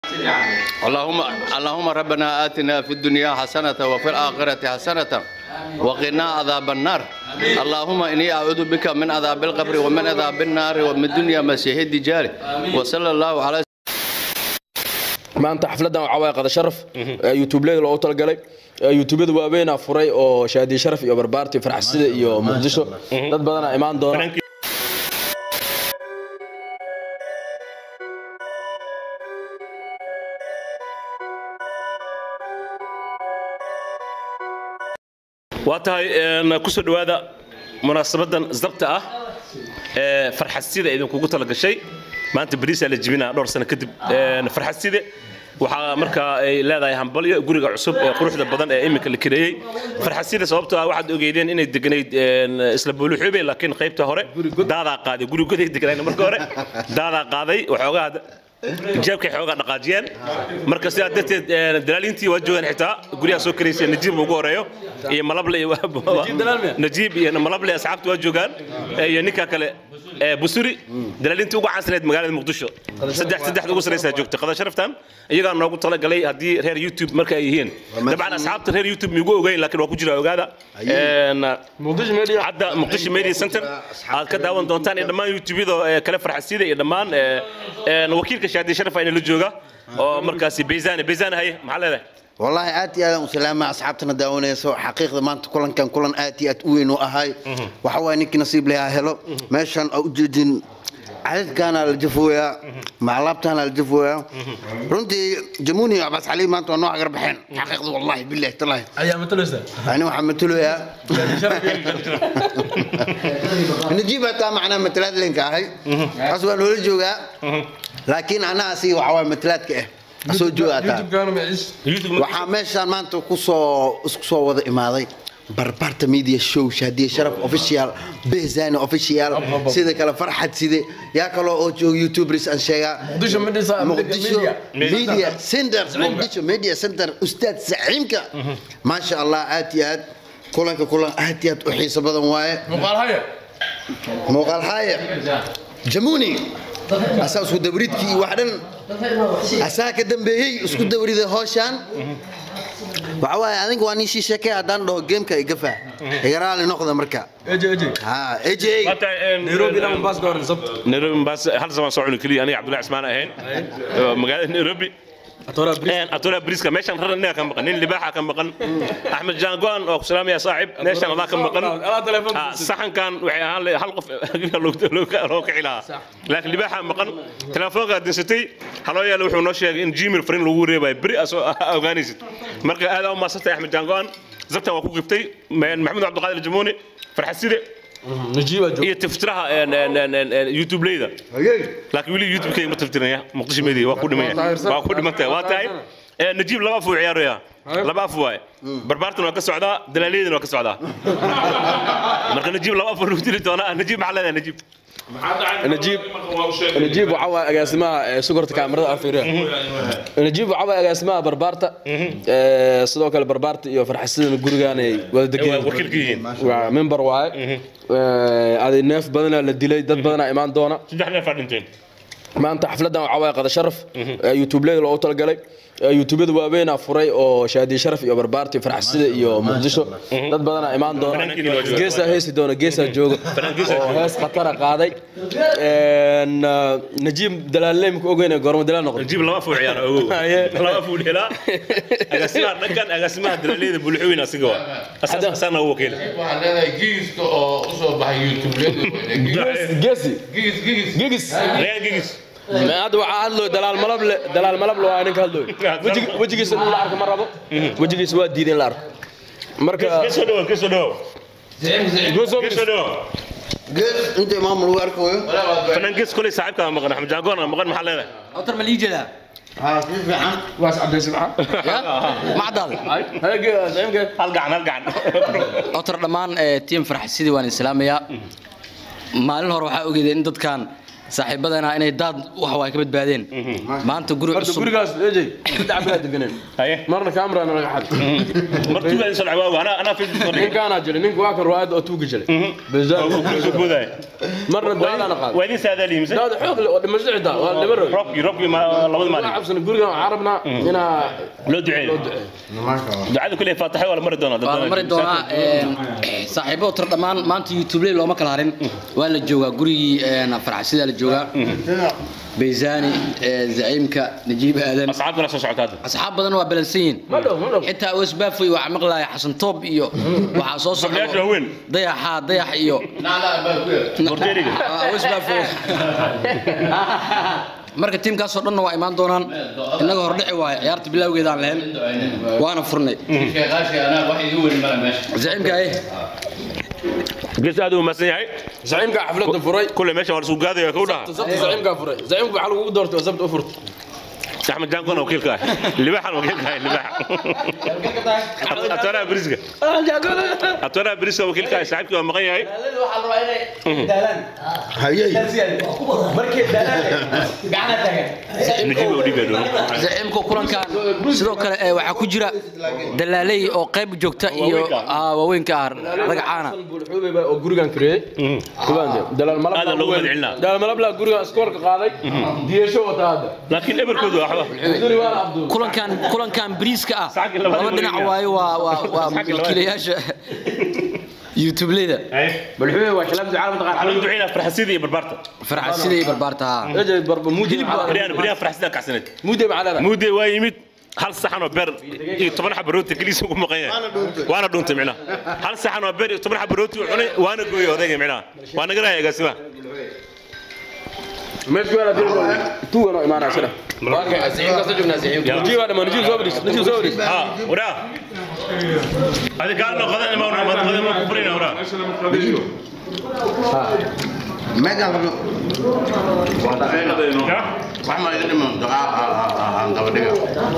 اللهم اللهم ربنا آتنا في الدنيا حسنة وفي الآخرة حسنة وقنا عذاب النار اللهم إني أعوذ بك من عذاب القبر ومن عذاب النار ومن دنيا مسيح الدجال وصلى الله على maanta xafladan waxaa waaye qada sharaf youtubeleda loogu talagalay youtubeyada waaweynaa furay oo shaadiye sharaf iyo barbaarti farxasida iyo muqdisho dad badanaa imaan doona waa tahay kusoo dhowaada munaasabadan zabta ah ee farxasida idinkugu talagashay maanta bariisaa la jibinaa dhowr sano kadib farxaside waxaa markaa ay leedahay hambalyo guriga cusub ee quruxda badan ee iminka la kireeyey farxasida sababtoo ah waxaad ogeydeen inay deganayd isla booluxuube laakiin qaybta hore daadaa qaaday gurigoday deganayn marka hore daadaa qaaday waxoogaa jeebkay xoogaa dhaqaajiyeen marka sidaa darteed dalaaliintii waa joogaan xitaa guryaha soo karaysay najiib ugu horeeyo iyo malable iyo najiib iyo malable asxaabta waa joogaan iyo ninka kale busuri dalaalintii ugu caansaneed magaalada muqdisho saddex saddexda ugu saraysaa joogta qada sharaftan iyagaa noogu talagalay haddii reer youtube marka ay yihiin dabcan asxaabta reer youtube miigu ogeyn laakiin waa ku jira ogaada hadda muqdisho media center aad ka daawan doontaan iyo dhammaan youtubeyada kale farxasida iyo dhammaan wakiilka shaadi sharaf ayna la jooga oo markaasi bayzane bayzane haye maxaa leedahay والله آتي أنا وسلامة أصحابتنا داوني سو حقيقة ما أنت كلن كان كلن آتي أتوين وأهاي وحوا إنك نصيب لها هلو ماشان أو جدين عدد كان الجفويا مع لابتنا الجفويا رنتي جموني بس علي ما أنت نوع قرب حين حقيقة والله بالله تالله ayaa mataleysa أنا محمد له يا نجيبها تا معنا مثلات لينك هاي أصلا نقول جوجا لكن أنا أسي وحوا مثلات كه أسو جوجا تا waxaa meeshaan maanta kusoo isku soo wada imaaday barbarta media show shaadiye sharaf official behzani official sida kale farxad side yaa kaloo oo jooga youtubers aan sheegaa Muqdisho Media- muqdisho Media- media center muqdisho media center ustaad saciimka maasha allah aad iyo aad kulanka kulan aad iyo aad u xiiso badan waaye muuqaal haaye jamuni asaa isku dabridkii iyo wax dhan asaa ka dambeeyey isku dabriday hooshaan waxa waaye adinka waa nin shii sheekay haddaan dhaho geemka igafa iga raali noqda marka ha aj nairobi ilaa mombasa ka horeysa nairobi mombasa hal zaman soo cuni keliya aniga cabdullahi cismaan ahayn magaalada nairobi atola briska meeshan raran ninga ka maqan nin libaaxa ka maqan axmed jaan go-an oo ku salaamaya saaxib meeshan adaa ka maqan Ah, saxankan waxay ahaan lahayd hal qof loo kici lahaa laakiin libaaxa maqan telefoonka dinsatay haloo yaala wuxuu noo sheegay in gmail fariin lagu reebayo beri asoo ogaanaysid marka aad u maasantay axmed jaan go-an zabtan waa ku gibtay maxamed cabdiqaadir jamuuni farxaside najiiba joog iyo tiftiraha youtube leyda laakiin weli youtube-kayga ma tiftirinaya muqdisho media waa ku dhimaya waa ku dhimantahay waa tahay Eh, najiib laba af uu ciyaaraya laba af waaye barbaartan waa ka socdaa dalaaliyadan waa ka socdaa marka najiib laba af lagu dili doonaa najiib maxaa leedahay najiib najiib najiib waxaa waaye agaasimaha ee sugarta kaamirada afiriya najiib waxaa waaye agaasimaha barbaarta ee, sidoo kale barbaarta iyo farxasidana gurigaan ay wada degeen wakiilka yihiin waa member waaye Ee, aday neef badanaa la dilay dad badanaa imaan doona saddex neef aa dhinteen maanta xafladan waxaa waaye qada sharaf youtubeleda loogu talagalay youtubeyada waaweynaa furay oo shaadiye sharaf iyo barbaarti farxasida iyo muqdisho dad badanaa imaan doona Fanaankiina waa jooga. geesaa heesi doona geesaa jooga geesaa oo hees khatara qaaday Een, ah, najiib dalaaley maka ogeyna goorma dalaal noqday najiib laba af uu ciyaara ogow Haye. laba af uu dhelaa agaasimaha dhankan agaasimaha dalaaliyada bulxuwin asiga waa Asaas- asaana u wakiila waxaan leedahay gigiska oo u soo baxay youtube geesi gigis gigis gigis rayaan gigis hadda waxaa hadlooy dalaal malable dalaal malable waa ninka hadlooy Wejig- wejigiisa in la arko ma rabo wejigiisa waa diiday in la arko marka kasoo dhawo kasoo dhawo kasoo dhawo gees inta imaam lagu arkayo fanaan gees koley saaxiibkaa maqan axmed jaagoon maqan maxaa leedahay أوتر ملي جدا ha si fiican waas cabdaysi maxaa ما عدال hal gacan hal gacan أوتر دمان تيم فرح سيدي وان إسلامية maalin hore waxaa ogeedeen in dadkan saaxiibadana inay daad wax waa ka badbaadeen maanta guri horta cusub gurigaas ejey saddex bilaa deganeen haye marna kaamrana laga xaday martuugaa soo dhacay waa anaa anaa facebook soo dhigay ninkaanaa jiray ninka waa kan ruwaayadda oo tuugi jiray oo bezaan guriga boodaya marna daadana qaaday waa idin saadaaliyi mise daad xoog leh oo dhimasho xitaa waa dhima roog roobkii roobkii ma- labada maalin cabsan gurigan waxaan rabnaa inaa loo duceeyo ducada kuley faataxay waa la mari doonaa dad waa la badan mari doonaa saaxiibada tir dhammaan maanta youtube looma kala harin waa la joogaa gurigii farxasidaa la joogaa bayzani zaciimka najiib aadan asxaabtana soo socota hadda asxaab badan waa balansan yihiin madhow madhow xitaa osbaafoy waxaa maqlaaya xasan toob iyo waxaa soo Gabdhayaasha socda waaweyn. dayaxa dayax iyo Bordeeriga. Ah, Westbafo. marka tiimkaasoo dhanna waa imaan doonaan innaga hordhici waayo ciyaarta bilowgeedaan lahayn waana furnay sheekaashi anaa wax igu weyn mala meesha zaciimka eh gees aad u mahadsan yahay zaciimka xafladda furay kule meesha waa lasuu gaadaya kuu dhaha sabta zaciimkaa furay zaciimka waxaa lagugu doortay waa sabta u furta axmed jaankona wakiilka ah libaaxan wakiilka ah libaax atwanaha beriska atwanaha beriska wakiilka ah saaxiibkii waa maqan yahay najiib u dhiibaya doona zaciimka kulankan sidoo kale eh, waxaa ku jira dalaaley oo qayb joogta iyo ah, waaweynka ah ragacaana buulxuubey baa oo gurigan kiriyey kubaande dalaal malab Aad loogu mahadcelinaa. dalaal malab laa gurigan iskoorka qaaday diyasho wata hadda laakiin eberkoodu waa waxba duri waana abduul kulankan kulankan bariiska ah Saxanka labaad laba lagu dhinac yimid. waayo waa waa waa Saxanka labaad. wakiilayaasha youtubeleyda buulxuubey waa shalaamta caalamka qaar waxaan lagu duceynaa farxasidii iyo barbaarta farxasida iyo barbaarta haa ejey barba muudi beryahan beryahan farxasida kacsaneed muudi macalada muudee waa yimid hal saxan oo beer iyo toban xaba rooti keliisa ugu maqan yahay waana dhuuntay micnaha hal saxan oo beer iyo toban xaba rooti uu cunay waana gooyay odayga micnaha waa naga raaya agaasimaha meesha waa dil tuugano imaanaa sida waaka zaciimka soo joognaa zaciimka najiib waa dhamaan najiib soo badhis najiib soo badhis ها وراه هذه قال له غدا ما ما غدا ما كبرنا وراه meegaan rabno wax ma iga dhiman ducaa aan dabadhiga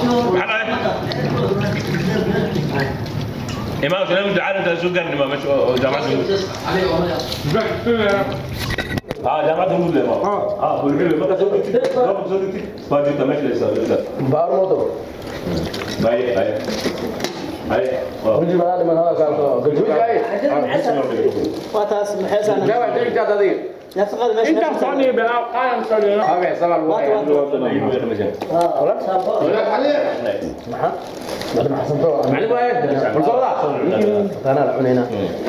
إمام كلام دعاء أنت شو قال إمام مش جامعة اه جامعة هنود اه اه بالفعل ما تسوي كتير ما تسوي كتير ما جبت ماشي لسه لسه baar moodo باي باي باي najiib adaa dhiman hada kaalto galjuuj ay واتاس محسن jawa dhigtaad adiga نفقد مش انت مصني okay sabal macallin waaye bulsooda taana la cunayna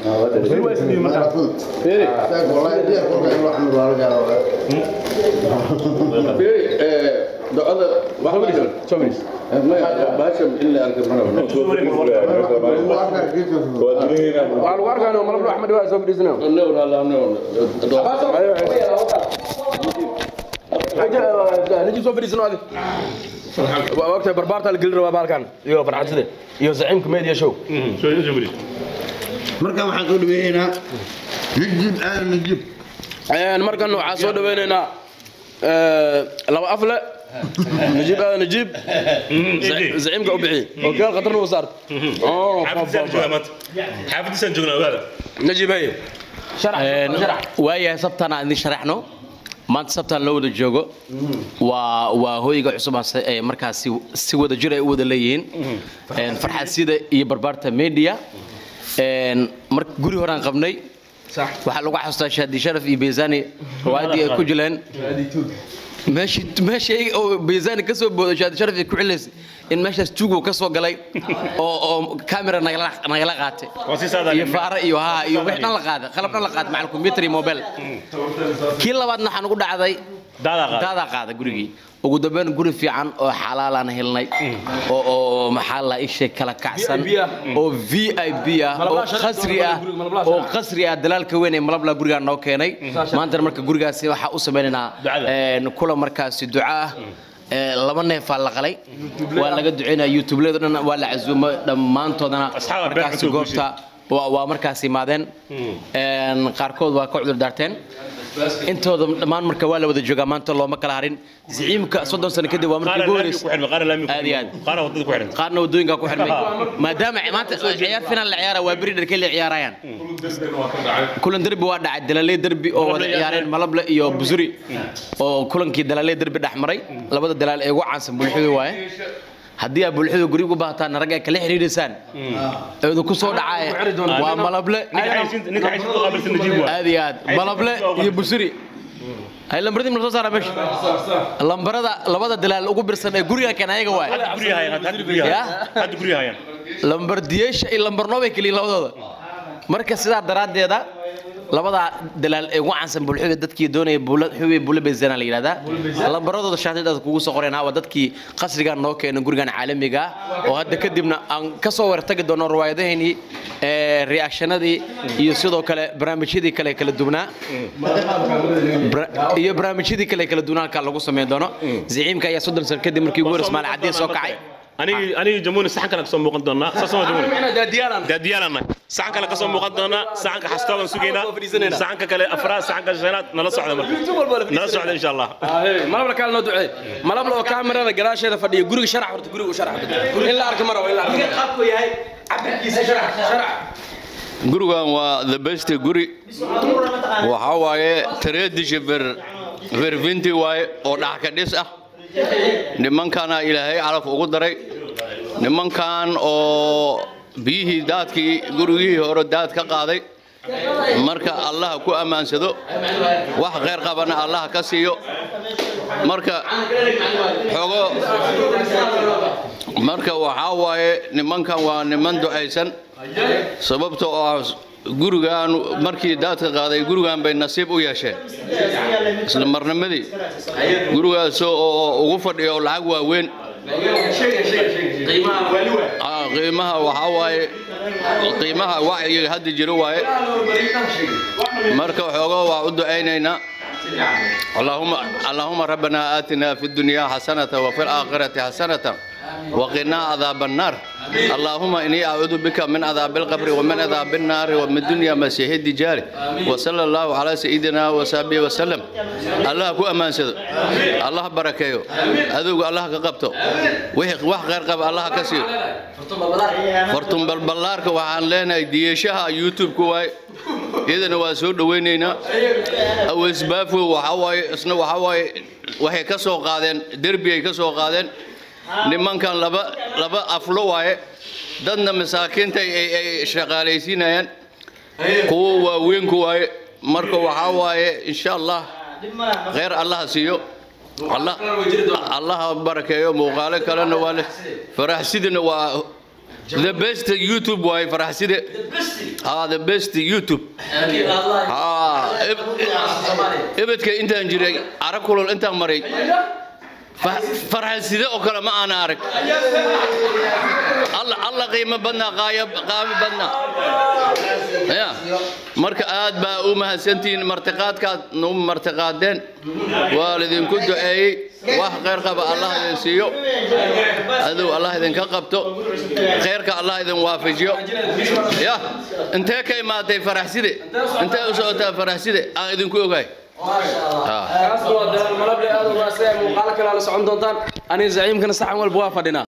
ducada soo badhis baasham in la arka waa lagu arkaano malabno axmed waa soo badhisna najiib soo badhisna adi waa ogtahay barbaarta la gelin rabaa baalkan iyo farxadside iyo zaciimka media show شو شو بدي markaan waxaan soo dhaweeynaa najib aadan najib Een, markan waxaan soo dhaweynaynaa ee, laba afle najiib aadan najiib zaciimka u bixiyey oo keel khatarna u saarta Oo, حافظ سان جونا مات حافظ سان جونا هذا najiib haye waayahay sabtaan aan idin sharaxno maanta sabtaan loo wada joogo waa waa hooyga cusub aan se- ee markaasi si wada jir ay u wada leeyihiin Een, farxasida iyo barbaarta media Een, mar guri horaan qabnay waxaa lagu xasuustaa shaadi sharaf iyo beysani riwaayadii ay ku jileen meeshii meeshii oo beysani ka soo booday shaadi sharaf ay ku cilaysay in meeshaas tuugo ka soo galay oo oo kamera nagala nagala qaatay وسي ساده iyo faara iyo haa iyo wix dhan la qaaday qalab dhan la qaaday macal computer iyo mobile kii labaadna waxaan ugu dhacday دادا قال daadaa qaada gurigii ugu dambeyn guri fiican oo xalaalaan helnay oo oo maxaa la ishay kala kacsan VIP ah. oo v i b ah oo Malablaha shan- qasri ah malablaha oo shan- qasri ah dalaalka weyn ee malabla gurigaa noo keenay maantana marka gurigaasi waxaa u sameynaynaa Ducada. een, kula markaasi duca ah Ee, laba neefaa la qalay waa laga duceynaya youtubeleda dhan waa la casuumay dhammaantoodana Asxaab been markaasi cusub goobta waa waa markaas imaadeen Een, qaarkood waa ka cudur daarteen intooda dhammaan marka waa la wada joogaa maanta looma kala harin ziciimka soddon sano kadib waa markii qaarna ugu laamiga ku horeysa xirmay qaarna laamiga ku Aad iyo aad. xirmay qaarna wadada ku xirmay qaarna wadooyinka ku xirmay maadaama maanta ciyaar final la ciyaara waa beri dharkay la ciyaarayaan kulan derbi waa dhacay dalaley derbi oo wada ciyaareen malable iyo busuri oo kulankii dalaley derbi dhex maray labada dalaal ee ugu caansan bulshada waaye haddii aad bulshada guriga u baahataan rag ay kala xiriirisaan eedu ku soo dhacay waa malable ninka xayisiinta ninka xayisiinta qaabilsan najiib waa aad iyo aad malable iyo busuri hay lambaradii ma soo saara meesha lambarada labada dalaal ugu birsan ee guriga keen ayaga waaye hadda guryaha hayaan hadda guryaha Ya? hayaan hadda guryaha hayaan lambar diyeesha iyo lambar noobay keliya labadooda marka sidaa daraaddeeda labada dalaal ee ugu caansan bulshada dadkii doonaya buula xubi buula beesana la yidhahdaa lambaradooda shaatidaas kugu soo qorayna waa dadkii qasrigan noo keena gurigan caalamiga ah oo hadda kadibna aan ka soo wartagi doono riwaayadaheenii ee reactionadii iyo sidoo kale barnaamijyadii kale kala duwanaa Bra- iyo barnaamijyadii kale kala duwanaa halkaa lagu sameyn doono ziciimka ayaa soddon sano kadib markii ugu horreysay maalin caddiin soo kacay anigi anigi jamhuuri saxan kale kasoo muuqan doonaa saas ma jamhuuri daadiyaalana saxan kale kasoo muuqan doonaa saxanka xastooban sugaynaa saxanka kale afraad saxanka shanaad nala socda marka nala socda insha allah malabla kaal noo duceey malabla oo kaamirada gadaasheeda fadhiya guriga sharax horta guriga u sharax in la arka mara waa in la arka gurigan waa the best guri waxaa waaye tradition ver vervinti waaye oo dhaxka dhis ah nimankana ilaahay calaf ugu daray nimankan oo biyihii daadkii gurigihii hore daad ka qaaday marka allah ku ammaansado wax khayr qabana allah ka siiyo marka xogo marka waxaa waaye nimankan waa niman ducaysan sababta oo ah gurigan markii daadka qaaday gurigan bay nasiib u yeesheen isla marnimadii gurigaas oo ugu fadhiyo oo lacag waaweyn Ah, qiimaha waxaa waaye qiimaha wacyiga hadda jiro waaye marka xoogo waa u ducaynaynaa اللهم اللهم ربنا آتنا في الدنيا حسنة وفي الآخرة حسنة وقنا عذاب النار اللهم إني أعوذ بك من عذاب القبر ومن عذاب النار ومن الدنيا مسيح الدجال وصلى الله على سيدنا وصحبه وسلم الله كو أمان سيد الله بركيه أذوق الله كقبته وح وح غير قب الله كسير فرتم بالبلارك وعن لنا ديشها يوتيوب كواي إذا واسود وينينا أو إسبافه وحواي إسنا وحواي waxay ka soo qaadeen derbi ay ka soo qaadeen nimankan laba laba aflo waaye dadna masaakiinta ay ay shaqaalaysiinayaan kuwa waaweynku waaye marka waxaa waaye insha allah khayr allah siiyo allah allah barakeeyo muuqaalo kalena waa leh faraxsidina waa the best youtube waaye faraxside ah the best youtube ah ebedka intaan jiray arag kulol intaan maray farxaside oo kale ma aana arag alla alla qiimo badnaa qaayab qaami badnaa ya marka aad baa u mahadsantihiin martiqaadkaad nu martiqaadeen waa lidinku duceeyey wax khayr qaba allah idin siiyo adow allah idinka qabto khayrka allah idin waafajiyo ya intee ka imaatay faraxside intee u socotaa faraxside aan idinku ogahay kaas waa dalaal malable aad u raasay muuqaalo kale la socon doontaan aniga zaciimkana saxan walba waa fadhinaa